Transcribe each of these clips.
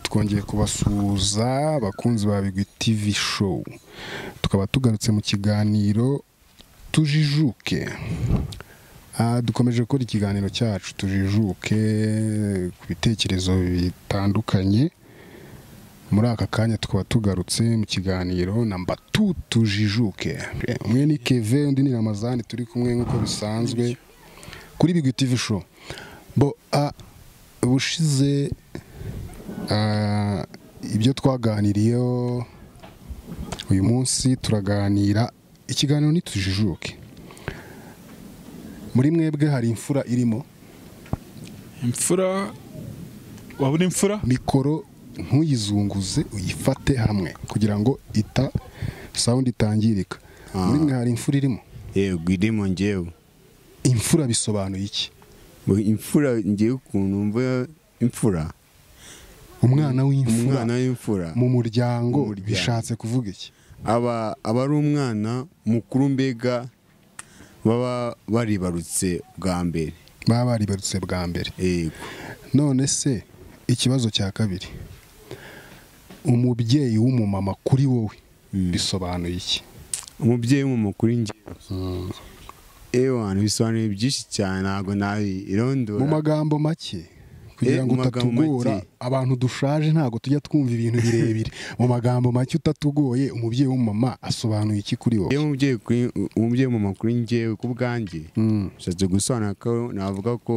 twongeye kubasuhuza abakunzi ba bigwi TV show tukaba tugarutse mu kiganiro tujijuke Ah, dukomeje gukora ikiganiro cyacu tujijuke ku bitekerezo bitandukanye muri aka kanya tukaba tugarutse mu kiganiro na mbatu tujijuke umwe ni keve undi ni ramazani turi kumwe nk'uko bisanzwe kuri bigwi TV show bo ah, ubushize ah, ibyo twaganiriyeho uyu munsi turaganira ikiganiro ntitujijuke muri mwebwe hari imfura irimo imfura wabona imfura mikoro ntuyizunguze uyifate hamwe kugira ngo ita sawundi itangirika muri mwe hari imfura irimo yego irimo ngewe imfura bisobanuye iki Ngo imfura ngewe ukuntu mva imfura umwana w'imfura umwana w'imfura mu muryango Mu muryango. bishatse kuvuga iki aba aba ari umwana mukuru mbega baba baribarutse bwa mbere baba baribarutse bwa mbere yego none se ikibazo cya kabiri umubyeyi w'umumama kuri wowe bisobanuye iki umubyeyi w'umumukuru ngewe ewana bisobanuye byinshi cyane ntabwo nabi irondora mu magambo make kugira Eh, ngo mu magambo utatugora make. abantu dushaje ntabwo tujya twumva ibintu birebire mu magambo make utatugoye umubyeyi w'umumama asobanuye iki kuri wowe yewe umubyeyi kuri- umubyeyi w'umumukuru ngewe ku bwanjye Mm. ushatse gusobanura ko navuga ko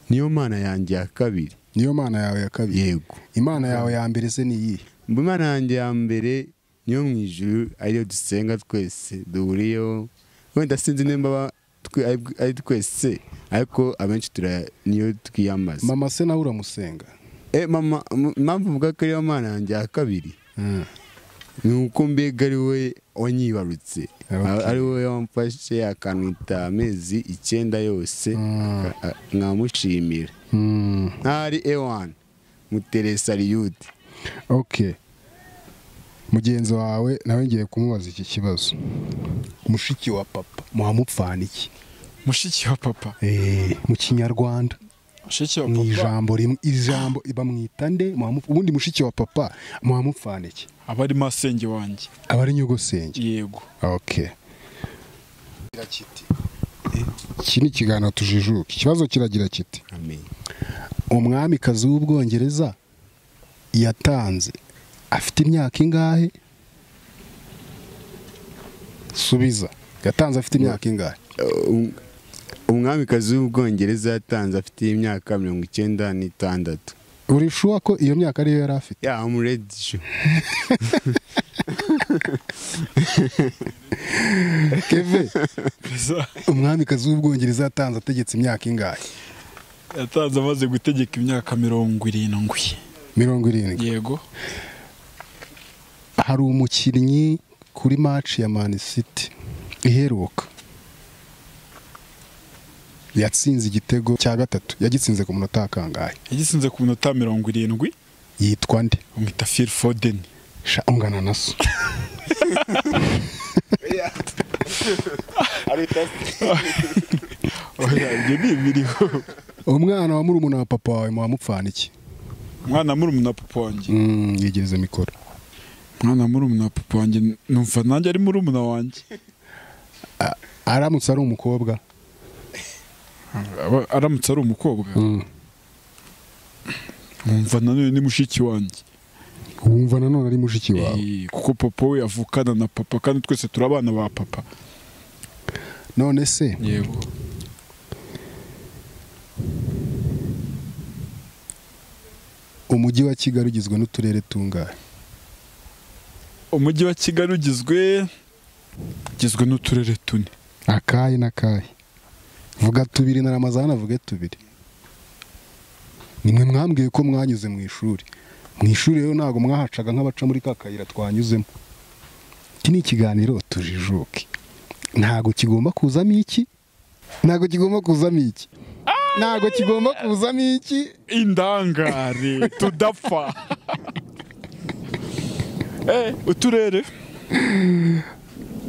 niyo mana yanjye ya kabiri niyo mana yawe ya kabiri yego imana yawe ya mbere se ni iyihe Mu Imana yanjye ya mbere niyo mu ijuru ariyo dusenga twese duhuriyeho wenda sinzi nimba aba twe- ari- ari twese ariko abenshi tura- niyo twiyambaza mama se nawe uramusenga Eh, mama m- impamvu uvuga ko ariyo mana yanjye ya kabiri ni uko mbega ari we wanyibarutse Okay. ari we wamfashe akanwita amezi icyenda yose Mm. aka- a- nkamushimira Mm. ntari ewani muteresa riyude ok mugenzi wawe nawe ngiye kumubaza iki kibazo mushiki wa papa muhamupfana iki mushiki wa papa mu kinyarwanda mushiki wa mu papa ijambo rimwe ijambo bamwita nde Muhamu- ubundi mushiki wa papa muhamupfana iki aba ari masenge wanjye aba ari nyogosenge yego ok iki ni ikiganiro tujijuka ikibazo kiragira kiti amen umwamikazi w'ubwongereza yatanze afite imyaka ingahe subiza yatanze afite imyaka ingahe Um- umwamikazi w'ubwongereza yatanze afite imyaka mirongo icyenda n'itandatu urishuwa ko iyo myaka ariyo yari afite ya amuredi keve perezida umwamikazi w'ubwongereza yatanze ategetse imyaka ingahe yatanze amaze gutegeka imyaka mirongo irindwi mirongo irindwi yego hari umukinnyi kuri match ya man city iheruka yatsinze igitego cya gatatu yagitsinze ku munota kangahe yagisinze ku minota mirongo irindwi yitwa nde bamwita fil fodeni sha ungana na so oya ibyo ni ibiriho umwana wa murumuna wa papa wawe muhamupfana iki umwana murumuna wa papa wanjye Mm, yegereze mikoro umwana murumuna wa papa wanjye numva nanjye ari murumuna wanjye aramutse ari umukobwa Aba- aramutse ari umukobwa numva nanone ni mushiki wanjye wumva nanone ari mushiki wawe Eh, kuko papa we avukana na papa kandi twese turi abana ba papa none se yego umujyi wa kigali ugizwe n'uturere tungahe umujyi wa kigali ugizwe ugizwe n'uturere tune akahe n'akahe vuga tubiri na ramazana avuge tubiri nimwe mwambwiye ko mwanyuze mu ishuri mu ishuri rero ntabwo mwahacaga nk'abaca muri ka kayira twanyuzemo iki ni ikiganiro tujijuke ntabwo kigomba kuzamo iki ntabwo kigomba kuzamo iki ntabwo kigomba kuzamo iki indangare tudapfa Eh, uturere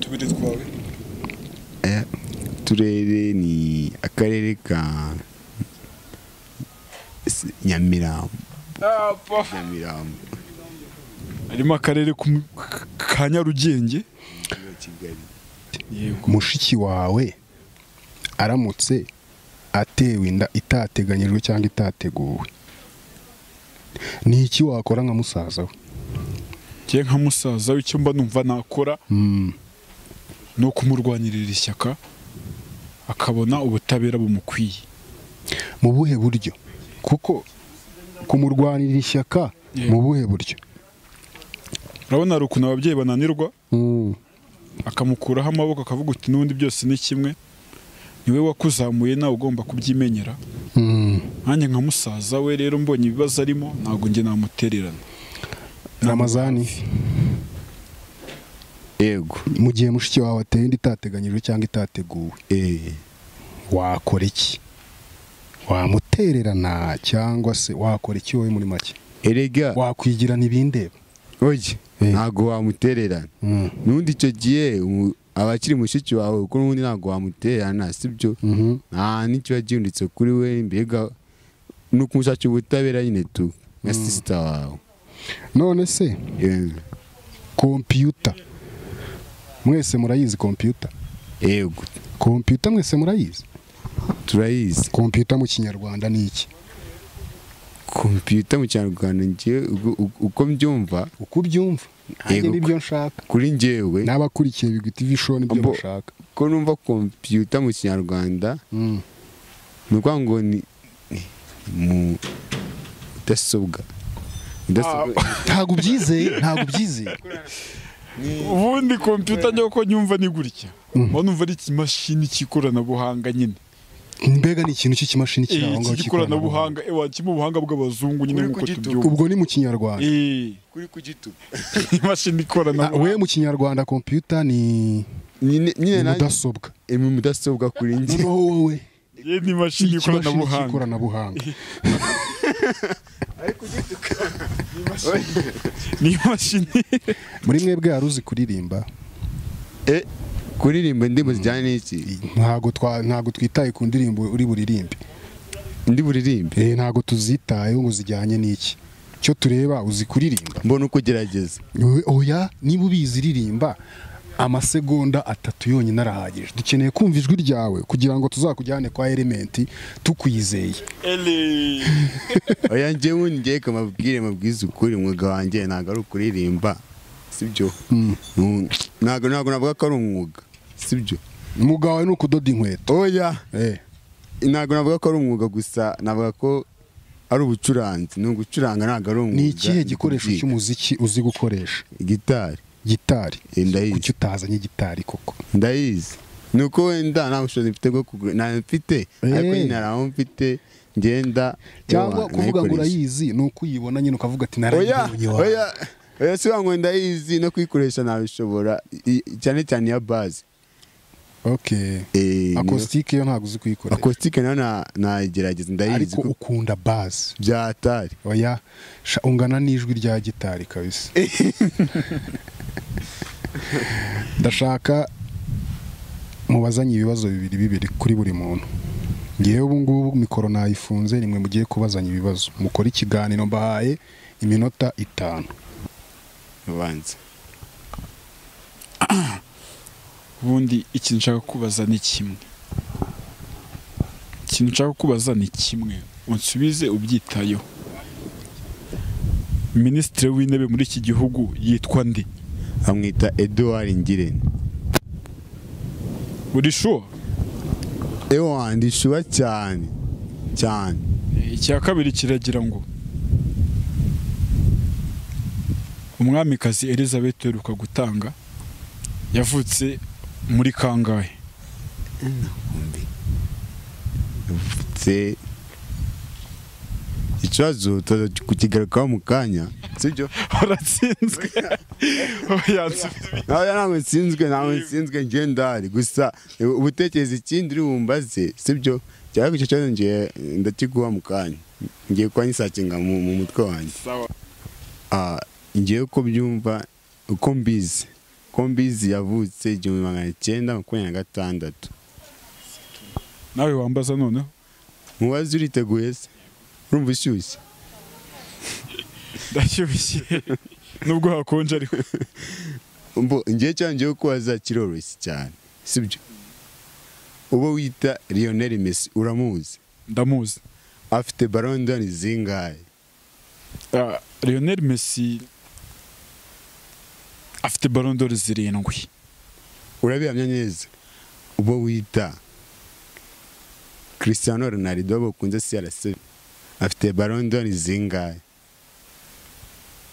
tubiri twawe turere ni akarere ka S- nyamirambo nyamirambo harimo akarere k'umu- ka nyarugenge umujyi wa kigali yego mushiki wawe aramutse atewe inda itateganyijwe cyangwa itateguwe ni iki wakora nka musaza we njye nka musaza icyo mba numva nakora Mm, ni ukumurwanirira ishyaka akabona ubutabera bumukwiye mu buhe buryo kuko kumurwanira ishyaka Yeah. mu buhe buryo urabona hari ukuntu ababyeyi bananirwa Mm, akamukuraho amaboko akavuga uti n'ubundi byose ni kimwe niwe wakuzamuye nawe ugomba kubyimenyera mm. nanjye nka musaza we rero mbonye ibibazo arimo ntabwo njye namutererana ramazani yego mu gihe mushiki wawe ateye inda itateganyijwe cyangwa itateguwe eh wakora iki wamutererana cyangwa se wakora iki wowe muri make erega wakwigirana ibindeba oye Eh. ntago wamutererana Mm, n'undi icyo gihe umu- abakiri mushiki wawe kuko n'ubundi ntabwo wamutererana sibyo mhm. nta n'ikiba gihindutse kuri we mbega ni ukumushakira ubutabera nyine tu nka sisita wawe none se Eh, kompiyuta mwese murayizi kompiyuta yego kompiyuta mwese murayizi turayizi kompiyuta mu kinyarwanda ni iki kompiyuta mu kinyarwanda njye ubwo- uko- uko mbyumva uko ubyumva nanjye Yego. nibyo nshaka kuri njyewe n'abakurikiye bigwita ibisho nibyo Ambo. bashaka ko numva kompiyuta mu kinyarwanda Mm. ni ukuvuga ngo ni ni mu- mudasobwa mudasobwa ntabwo ubyizeye ntabwo ubyizeye ubundi kompiyuta njya kuko nyumva ni gutya mba numva ari ikimashini cy'ikoranabuhanga nyine mbega ni ikintu cy'ikimashini kiri aho iki ngaho cy'ikoranabuhanga ewa kiri mu buhanga bw'abazungu nyine Uri nk'uko kugituka. tubyumva ubwo ni mu kinyarwanda Eh, kuri kugituba imashini Ah, we ikoranabuhanga mu kinyarwanda kompiyuta ni nyine ni nanjye mudasobwa ni mudasobwa kuri njye noneho wowe ye ni ikimashini imashini ikoranabuhanga cy'ikoranabuhanga ni imashini muri mwebwe hari uzi kuririmba Eh, kuririmba indirimbo zijyanye n'iki ntabwo twa- ntabwo twitaye ku ndirimbo uri buririmbe ndi buririmbe Eh, ntabwo tuzitayeho ngo zijyanye n'iki icyo tureba uzi kuririmba mbona uko ugerageza We- oya niba ubizi iririmba amasegonda atatu yonyine arahagije dukeneye kumva ijwi ryawe kugira ngo tuzakujyane kwa elementi tukwizeye Ele. oya njye wundi ngiye kamabwire mabwize ukuri umwuga wanjye ntabwo ari ukuririmba sibyo Nu- ntabwo ntabwo navuga ko ari umwuga sibyo umwuga wawe ni ukudoda inkweto oya Eh, ntabwo navuga ko ari umwuga gusa navuga ko ari ubucuranzi ni ugucuranga ntabwo ari umwuga ni ikihe ni gikoresho kubyiga. cy'umuziki uzi gukoresha gitari gitari Eh, ndayizi. kuki utazanye gitari koko ndayizi ni uko wenda nta bushobozi mfite bwo kugura nta mfite ariko Eh. nyine hari aho mfite ngenda cyangwa ewa, kuvuga ngo nayikoresha. urayizi ni uko uyibona nyine ukavuga ati oya narayibonye wawe oya oya si wangu ndayizi no kuyikoresha nabishobora i- i- cyane cyane iya bazi okay akositike yo ntabwo uzi kuyikora akositike nayo na- nayigerageza ndayizi ariko ko ukunda bazi bya atari oya sha ungana n'ijwi rya gitari kabisa ndashaka mubazanye ibibazo bibiri bibiri kuri buri muntu ngewe ubu ngubu mikoro nayifunze nimwe mugiye kubazanya ibibazo mukore ikiganiro mbahaye iminota itanu ubanza ubundi ikintu nshaka kubaza ni kimwe ikintu nshaka kubaza ni kimwe unsubize ubyitayeho minisitiri w'intebe muri iki gihugu yitwa ndi amwita eduward ngirente uri shuwa ewa ndishyuba cyane cyane icya kabiri kiragira ngo umwamikazi elizabeth uheruka gutanga yavutse muri kangahe yavutse ikibazo tuza kukigarukaho mu kanya sibyo uratsinzwe yansubiza Oya, ntabwo nsinzwe ntabwo nsinzwe njye ndahari gusa ubutekereza ikindi uri bumbaze sibyo cyangwa icyo kibazo ngiye ndakiguha mu kanya ngiye kuba ngisakinga mu mu mutwe wanjye sawa Ah, ngewe uko byumva uko mbizi uko mbizi yavutse igihumbi magana cyenda makumyabiri na gatandatu nawe wambaza noneho mubazi uriteguye se urumva ushyushye ndashyushye nubwo hakonje ariko mbo ngiye cyanjyeho ko kiroroshye cyane sibyo uwo wita Lionel Messi uramuzi ndamuzi afite Ballon d'Or zingahe Ah, Lionel Messi afite Ballon d'Or zirindwi urabihamya neza uwo wita Cristiano Ronaldo abo bakunze CR7 afite Ballon d'Or zingahe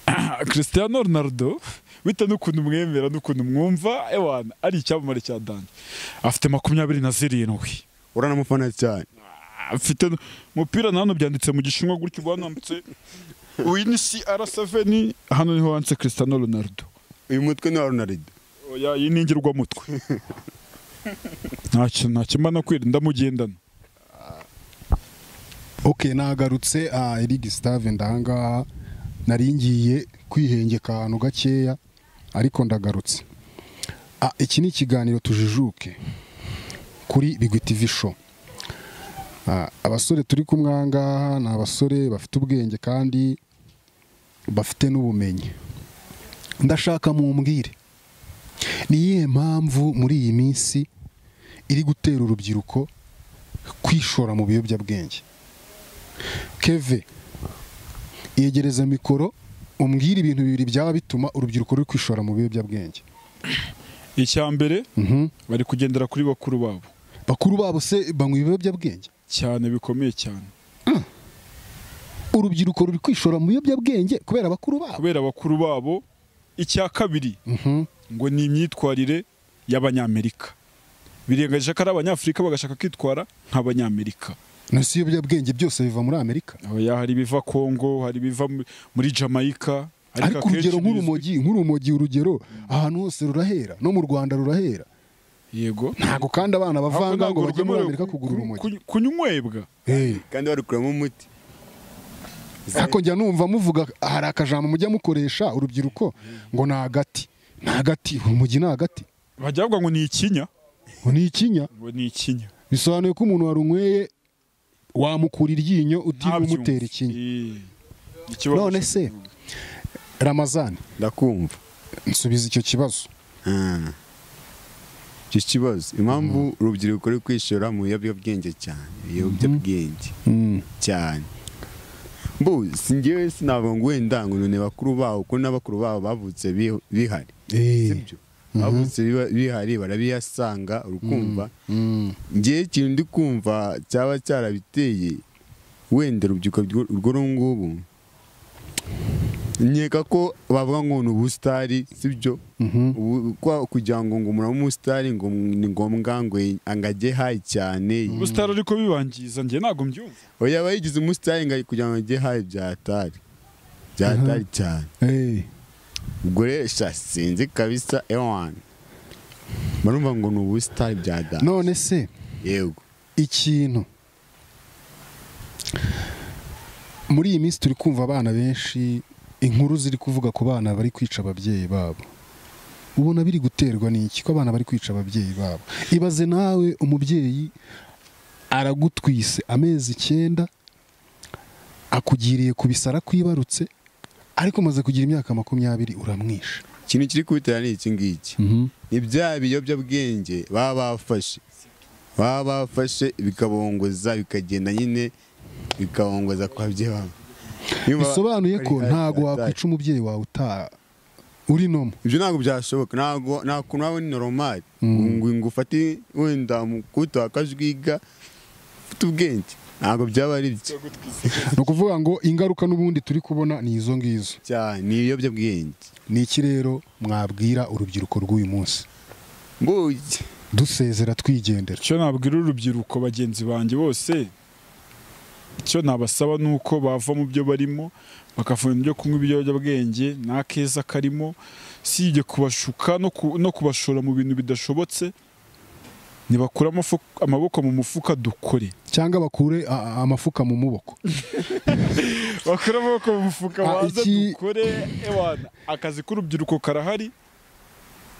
Ah, Cristiano Ronaldo bitewe n'ukuntu mwemera n'ukuntu mwumva ewana ari icyamamare cya danje afite makumyabiri na zirindwi uranamufana cyane afite n- umupira na hano byanditse mu gishinwa gutyo banambitse uyu ni CR7 hano niho wanditse Cristiano Ronaldo uyu mutwe ni wa Ronaldo oya iyi ni ingirwamutwe ntacyo ntakimana kwirinda mugendana ok nagarutse ah, erigi sitave ndahangaha nari ngiye kwihengeka ahantu gakeya ariko ndagarutse Ah, iki ni ikiganiro tujijuke kuri bigwi tv show Ah, abasore turi kumwe aha ngaha ni abasore bafite ubwenge kandi bafite n'ubumenyi ndashaka mumbwire ni iyihe mpamvu muri iyi minsi iri gutera urubyiruko kwishora mu biyobyabwenge keve yegereza mikoro umbwire ibintu bibiri byaba bituma urubyiruko ruri kwishora mu biyobyabwenge icya mbere Mhm. bari kugendera kuri bakuru babo bakuru babo se banywa ibiyobyabwenge cyane bikomeye cyane urubyiruko ruri kwishora mu biyobyabwenge kubera bakuru babo kubera bakuru babo icya kabiri Mhm. ngo ni imyitwarire y'abanyamerika birengagije ko ari abanyafurika bagashaka kwitwara nk'abanyamerika nasi ibiyobyabwenge byose biva muri amerika oya hari ibiva kongo hari ibiva mu- muri jamaica ariko akenshi urugero bizwi- nk'urumogi nk'urumogi urugero ahantu hose rurahera no mu rwanda rurahera yego ntabwo kandi abana Ahubwo bavanga ntabwo ngo bajye muri rwemerewe amerika ku- kugura ku- urumogi ku- kunywebwa Eh. kandi barukuramo umuti ariko njya numva muvuga hari akajambo mujya mukoresha urubyiruko ngo ni agati ni agati urumogi ni agati bajya bavuga ngo ni ikinya ngo ni ikinya ngo ni ikinya bisobanuye ko umuntu warunyweye wamukura iryinyo utiriwe Ntabyumva. umutera ikinya Eh, ikibazo none cyo- se ramazani ndakumva nsubiza icyo kibazo Ah. icyo kibazo impamvu urubyiruko ruri kwishora mu biyobyabwenge cyane ibiyobyabwenge cyane mbu si ngewe sinabwo ngo wenda ngo none bakuru babo ko n'abakuru babo bavutse bi- bihari sibyo bavutse biba- bihari barabiyasanga urukumva Mm. ngewe ikintu ndi kumva cyaba cyarabiteye wenda urubyiruko rw'u- rw'uru ngubu nkeka ko bavuga ngo ni ubusitari sibyo Mhm. Ubu- kwa- kugira ngo ngo umuntu abe umusitari ngo ni ngombwa ngo angage hayi cyane ubusitari ariko bibangiza njye ntabwo mbyumva oya aba yigize umusitari ngo kugira ngo ajye hayi byatari byatari cyane Eh. ubwo rero sha sinzi kabisa ewani barumva ngo ni ubusitari bya data none se yego ikintu muri iyi minsi turi kumva abana benshi inkuru ziri kuvuga ku bana bari kwica ababyeyi babo ubona biri guterwa n'iki ko abana bari kwica ababyeyi babo ibaze nawe umubyeyi aragutwise amezi icyenda akugiriye ku bisara kwibarutse ariko umaze kugira imyaka makumyabiri uramwisha ikintu kiri kubitera ni iki ngiki ni bya biyobyabwenge baba bafashe baba bafashe bikabongoza bikagenda nyine bikabongoza ku babyeyi babo Niba- bisobanuye ko hari- hari- ntabwo hari- wakwica umubyeyi wawe uta uri nomo ibyo ntabwo byashoboka ntabwo nta kuntu waba ni normal ngo ngo ufate wenda mukubita wakajwiga ufite ubwenge ntabwo byaba ari byo ni ukuvuga ngo ingaruka n'ubundi turi kubona ni izo ngizo cyane ni ibiyobyabwenge ni iki rero mwabwira urubyiruko rw'uyu munsi mbuki dusezera twigendera icyo nabwira urubyiruko bagenzi banjye bose icyo nabasaba ni uko bava mu byo barimo bakavuna ibyo kunywa ibiyobyabwenge nta keza karimo usibye kubashuka no ku- no kubashora mu bintu bidashobotse nibakure amafu- amaboko mu mufuka dukore cyangwa bakure a- a- amafuka mu muboko bakure amaboko mu mufuka Ah, baze iki- dukore ewana akazi k'urubyiruko karahari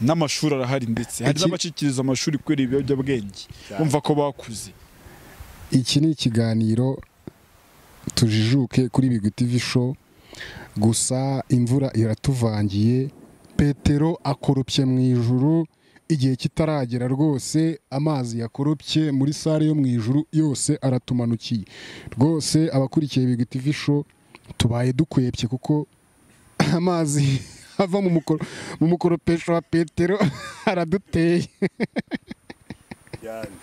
n'amashuri arahari ndetse hari Iki- n'abacikiriza amashuri kubera ibiyobyabwenge bumva ko bakuze iki ni ikiganiro tujijuke kuri bigwi tv show gusa imvura iratuvangiye petero akoropye mu ijuru igihe kitaragera rwose amazi yakoropye muri sare yo mu ijuru yose aratumanukiye rwose abakurikiye big tv show tubaye dukwepye kuko amazi ava mu mukoro- mu mukoropesho wa petero araduteye cyane